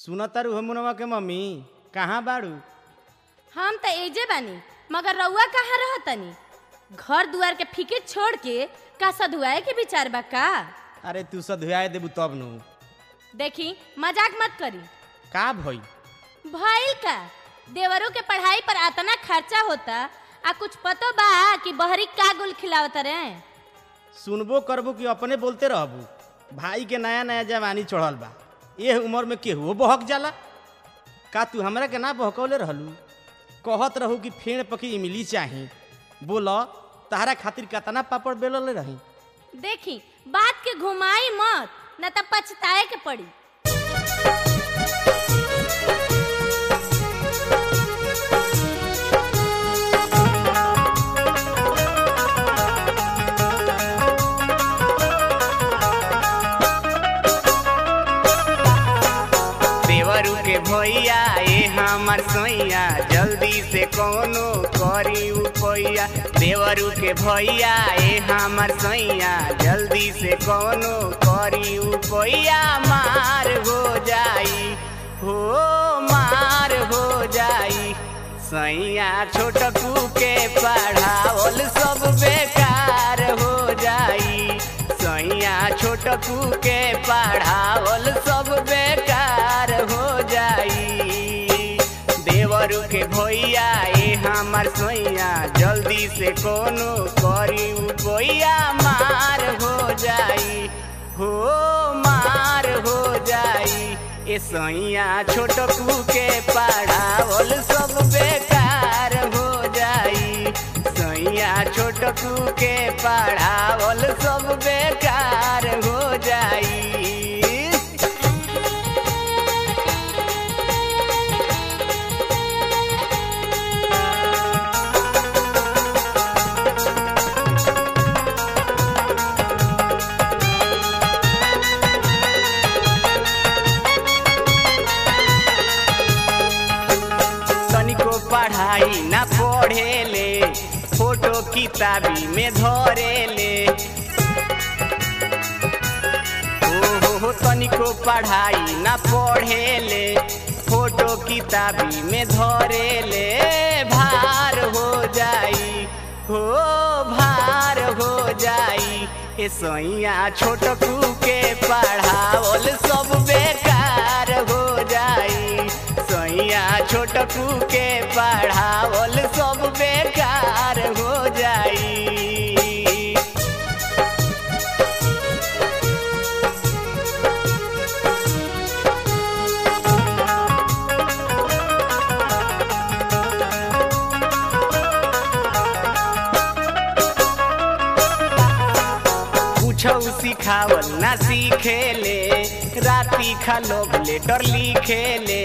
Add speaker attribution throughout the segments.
Speaker 1: सुनतारू हमुनवा के मम्मी कहाँ बाड़ू
Speaker 2: हम त एजे बानी मगर रउआ कहाँ रहतनी घर दुआर के फीके छोड़ के का सधुआए के विचार बा का
Speaker 1: अरे तू सधुआए देबू तब नु
Speaker 2: देखी मजाक मत करी
Speaker 1: का भई
Speaker 2: भइल का देवरों के पढ़ाई पर आतना खर्चा होता आ कुछ पतो बा कि बहरी का गुल खिलावत रे
Speaker 1: सुनबो करबू कि अपने बोलते रहबू भाई के नया नया जवानी चढ़ल बा एह उम्र में केहू बहक जाला का तू हमरा के ना बहकौले रहलू कहत रहू कि फेण पकी इमली चाही बोल तहरा खातिर कतना पापड़ बेलले रही
Speaker 2: देखी बात के घुमाई मत न त पछताए के पड़ी
Speaker 3: देवरू के भैया ए हमर सोइया जल्दी से कोनो करी उपैया देवरू के भैया ए हमर सोइया जल्दी से कोनो करी उपैया मार हो जाई हो मार हो जाई सैया छोटकू के पढ़ावल सब बेकार हो जाई सैया छोटकू के पढ़ावल सब बेकार हो जाई देवरू के भैया ए हमर सोइया जल्दी से कोनो करी उपैया मार हो जाई हो मार हो जाई ए सैया छोटकू के पढ़ावल सब बेकार हो जाई सैया छोटकू के पढ़ावल सब बेकार हो जाई तनिको पढ़ाई ना पढ़ेले फोटो किताबी में धरेले ओ हो तनिको पढ़ाई ना पढ़ेले फोटो किताबी में धरेले भार हो जाई हो भार हो जाई ए सैया छोटकू के पढ़ावल सब बेकार हो जाई सैया छोटकू के पढ़ावल सब बेकार हो जाई पूछौ सिखावल ना सीखेले राती खा लोग लेटर लिखेले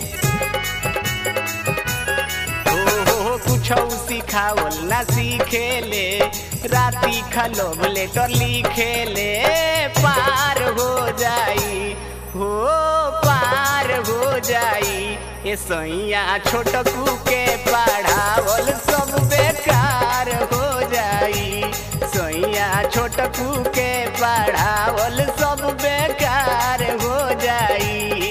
Speaker 3: हो हो हो पूछौ सिखावल ना सीखेले राती खा लोग लेटर लिखेले पार हो जाई हो पार हो जाई ए सैया छोटकू के पढ़ावल सब बेकार हो जाई सैया छोटकू के पढ़ावल सब बेकार हो जाई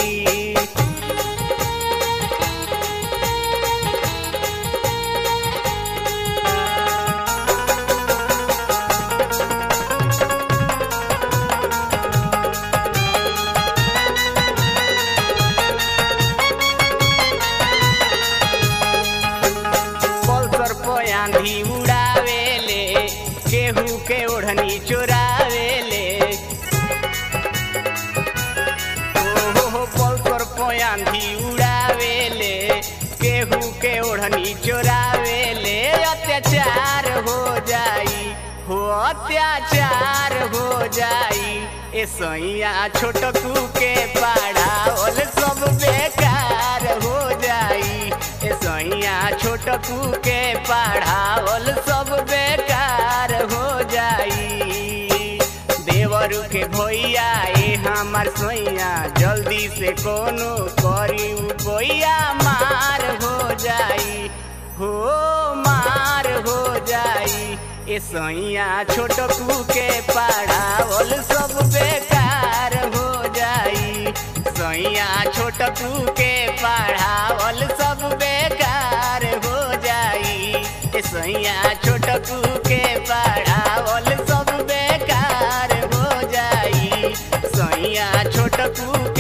Speaker 3: पल्सर पे आंधी उड़ावेले केहू के ओढ़नी चोरावेले ओ हो पल्सर पे आंधी उड़ावेले केहू के ओढ़नी चोरावेले अत्याचार हो जाई हो अत्याचार हो जाई ए सैया छोटकू के पढ़ावल सब बेकार हो जाई ए सैया छोटकू के पढ़ावल सब बेकार हो जाई देवरू के भैया ए हमर सोइया जल्दी से कोनो करी उपैया मार हो जाई हो मार हो जाई ए सैया छोटकू के पढ़ावल सब बेकार हो जाई सैया छोटकू के पढ़ावल सब बेकार हो जाई ए सैया छोटकू के पढ़ावल सब बेकार हो जाई सैया छोटकू